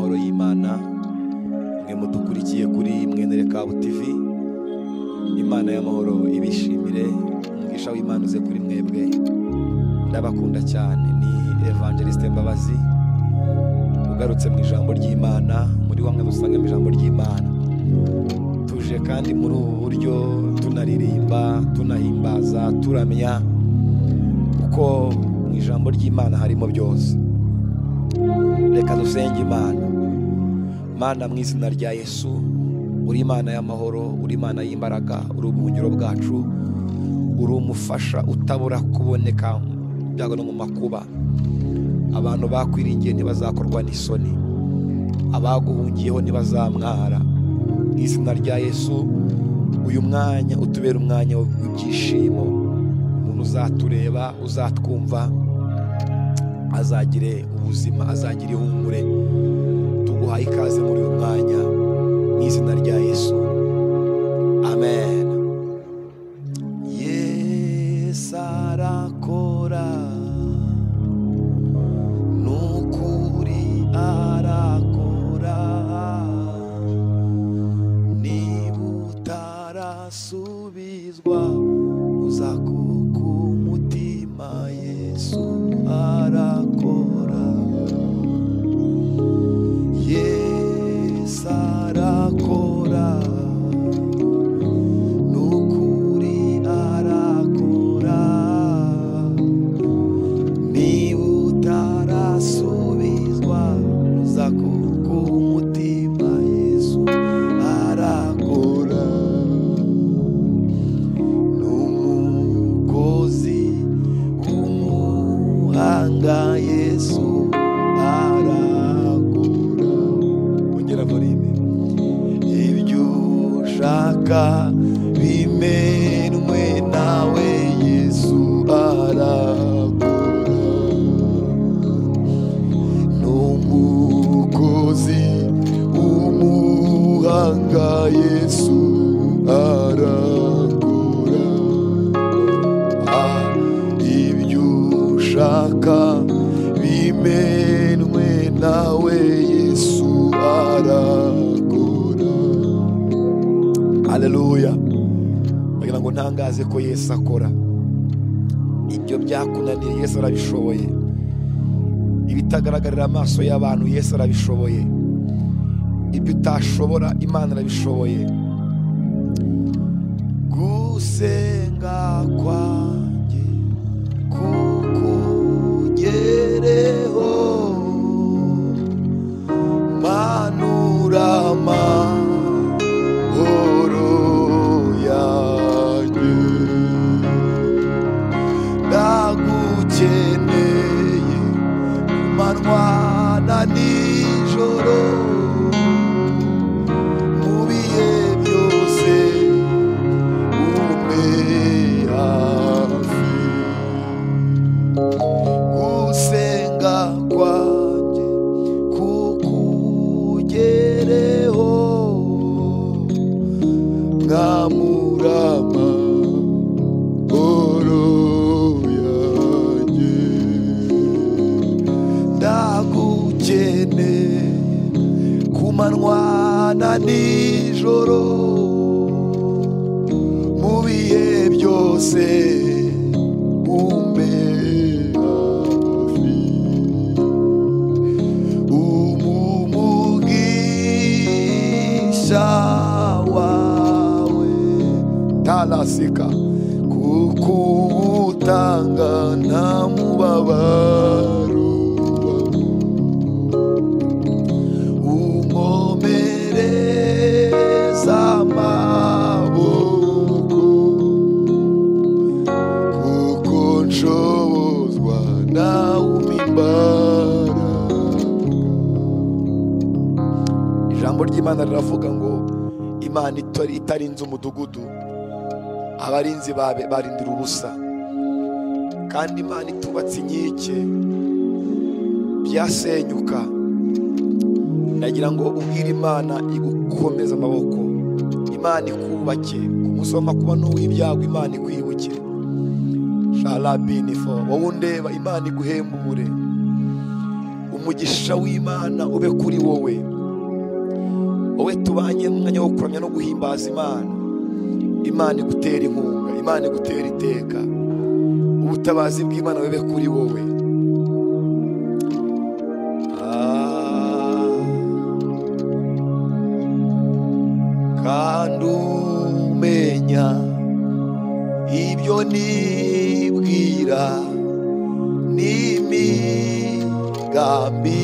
imana mwe mudukurikiye kuri mwene rekabu tv imana y'amahoro ibishimire umugisha w'imana uze kuri mwebwe ndabakunda cyane ni evangeliste mbabazi ugarutse mu ijambo ry'imana muri bamwe dusanga mu ijambo ry'imana tuje kandi muri ubu buryo tunaririmba tunahimbaza turamya kuko mu ijambo ry'imana harimo byose reka dusenge imana mana mu izina rya yesu uri imana y'amahoro uri imana y'imbaraga uri ubuhungiro bwacu uri umufasha utabura kuboneka byago no mu makuba abantu bakwiringiye ntibazakorwa n'isoni abaguhungiyeho ntibazamwara mu izina rya yesu uyu mwanya utubere umwanya w'ibyishimo umuntu uzatureba uzatwumva azagire ubuzima azagire ihumure tuguhaye ikaze muri uyu mwanya mu izina rya yesu amen yesu arakora ni ukuri arakora niba utarasubizwa uzakuka umutima yesu arakora yesu arakora ni ukuri arakora niba utarasubizwa uza umutima yesu arakora ni umukozi w'umuhanga yesu arakora ongera murime ibyo ushaka bimenwe nawe yesu arakora n'umukozi w'umuhanga yesu arakora Ah, ibyo ushaka bimenwe nawe yesu arakora haleluya bagira ngo ntangaze ko yesu akora ibyo byakunaniye yesu arabishoboye ibitagaragarira amaso y'abantu yesu arabishoboye ibyo utashobora imana irabishoboye gusenga kwanjye kukugereho manura amahoro yanjye ndagukeneye ku manywa na nijoro mu bihe byose umpe hafi gusenga kwanjye kukugereho mwamurama oro yanjye ndagukeneye ku manywa na nijoro mu bihe byose umbe hafi umumugisha wawe talasika kukuwutanga nta mubabaro unkomereza amaboko kuko nshobozwa nawe umimbaraga ijambo ry'imana riravuga ngo imana itari- itarinze umudugudu abarinzi babe- barindira ubusa kandi imana itubatse inkike byasenyuka ndagira ngo ubwire imana igukomeze amaboko imana ikubake ku munsi w'amakuba n'uw'ibyago imana ikwibuke sharabinifo wowe undeba imana iguhembure umugisha w'imana ube kuri wowe wowe tubanye mu mwanya wo kuramya no guhimbaza imana imana igutera inkunga imana igutera iteka ubutabazi bw'imana bube kuri wowe Ah, kandi umenya ibyo nibwira n'imigambi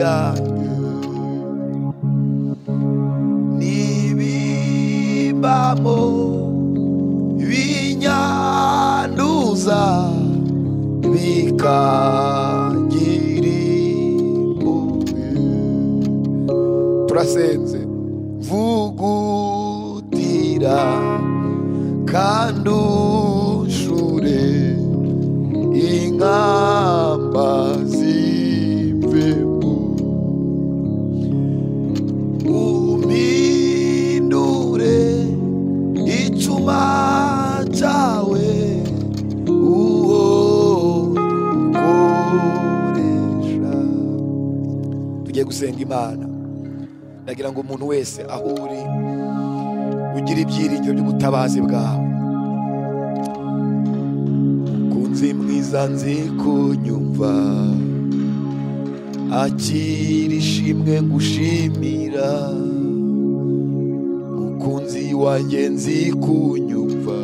yanyu n'ibibamo binyanduza bikagira impuhwe turasenze mvugutira kandi ushure inkamba z'imvemu umindure icuma cyawe uwo ukoresha tugiye gusenga imana ndagira ngo umuntu wese aho uri ugire ibyiringiro by'ubutabazi bwawe kunzi mwiza nzi kunyumva akira ishimwe ngushimira mukunzi wanjye nzi kunyumva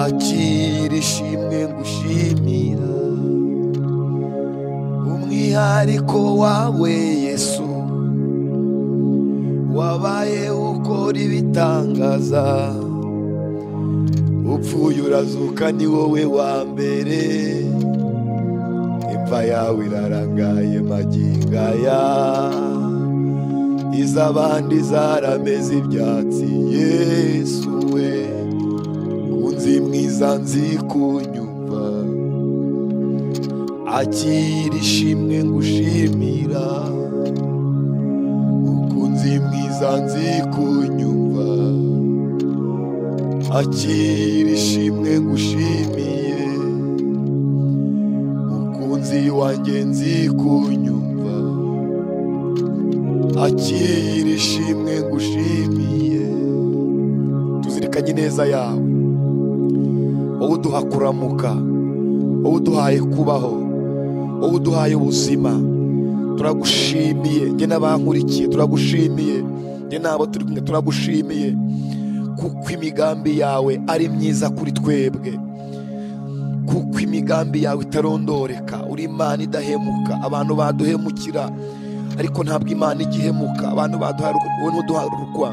akira ishimwe ngushimira umwihariko wawe yesu wabaye ukora ibitangaza upfuye urazuka ni wowe wa mbere imva yawe irarangaye magingo aya iz'abandi zarameze ibyatsi yesu we kunzi mwiza nzi kunyumva akira ishimwe ngushimira ukunzi mwiza nzi kunyumva akira ishimwe ngushimiye mukunzi wanjye nzi kunyumva akira ishimwe ngushimiye tuzirikanye neza yawe wowe uduha kuramuka wowe uduhaye kubaho wowe uduhaye ubuzima turagushimiye njye n'abankurikiye turagushimiye njye n'abo turi kumwe turagushimiye kuko imigambi yawe ari myiza kuri twebwe kuko imigambi yawe itarondoreka uri imana idahemuka abantu baduhemukira ariko ntabwo imana igihemuka abantu baduharuka wowe ntuduharukwa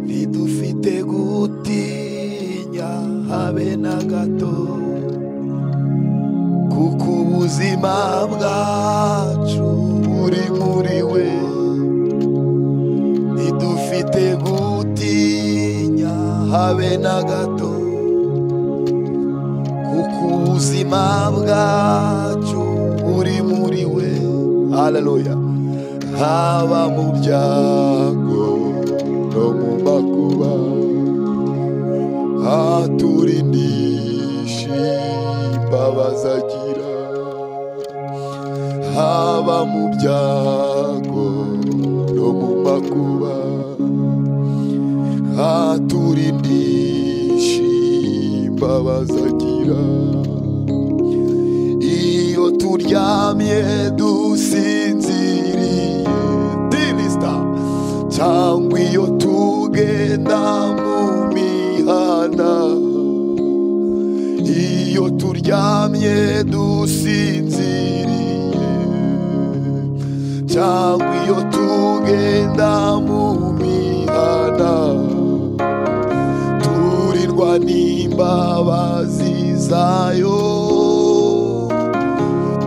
ntidufite gutinya habe na gato kuko ubuzima bwacu buri muri we ntidufite gutinya habe na gato kuko ubuzima bwacu buri muri we haleluya haba mu byago no mu makuba haturindisha imbabazi agira haba mu byago no mu makuba haturindisha imbabazi agira iyo turyamye dusinziriye dirisita cyangwa iyo tugenda mu mihanda iyo turyamye dusinziriye cyangwa iyo tugenda mu mihanda turindwa n'imbabazi zayo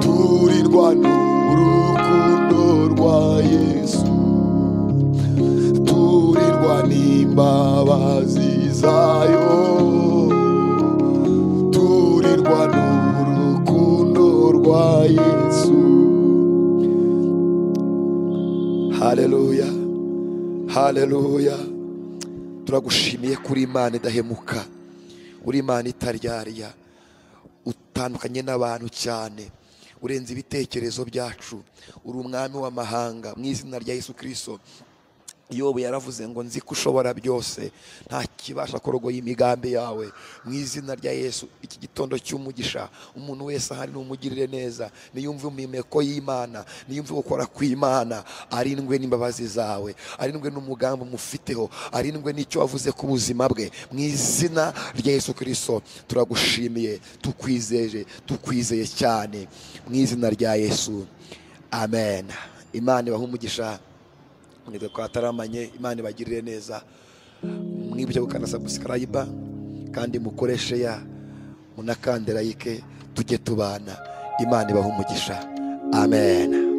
turindwa n'urukundo rwa yesu turindwa n'imbabazi zayo turirwa n'urukundo rwa yesu haleluya haleluya turagushimiye kuri imana idahemuka uri imana itaryarya utandukanye n'abantu cyane urenze ibitekerezo byacu uri umwami w'amahanga mu izina rya yesu kirisito yobu yaravuze ngo nzi ko ushobora byose nta kibasha korogoya imigambi yawe mu izina rya yesu iki gitondo cy'umugisha umuntu wese ahari numugirire neza niyumve umimeko y'imana niyumve gukora kw'imana arindwe n'imbabazi zawe arindwe n'umugambi umufiteho arindwe n'icyo wavuze ku buzima bwe mu izina rya yesu kirisito turagushimiye tukwizeje tukwizeye cyane mu izina rya yesu amen imana ibahe umugisha mwebwe twataramanye imana ibagirire neza mwibyo gukanda sabusikarayiba kandi mukoreshe ya munakande layike tujye tubana imana ibaha umugisha amen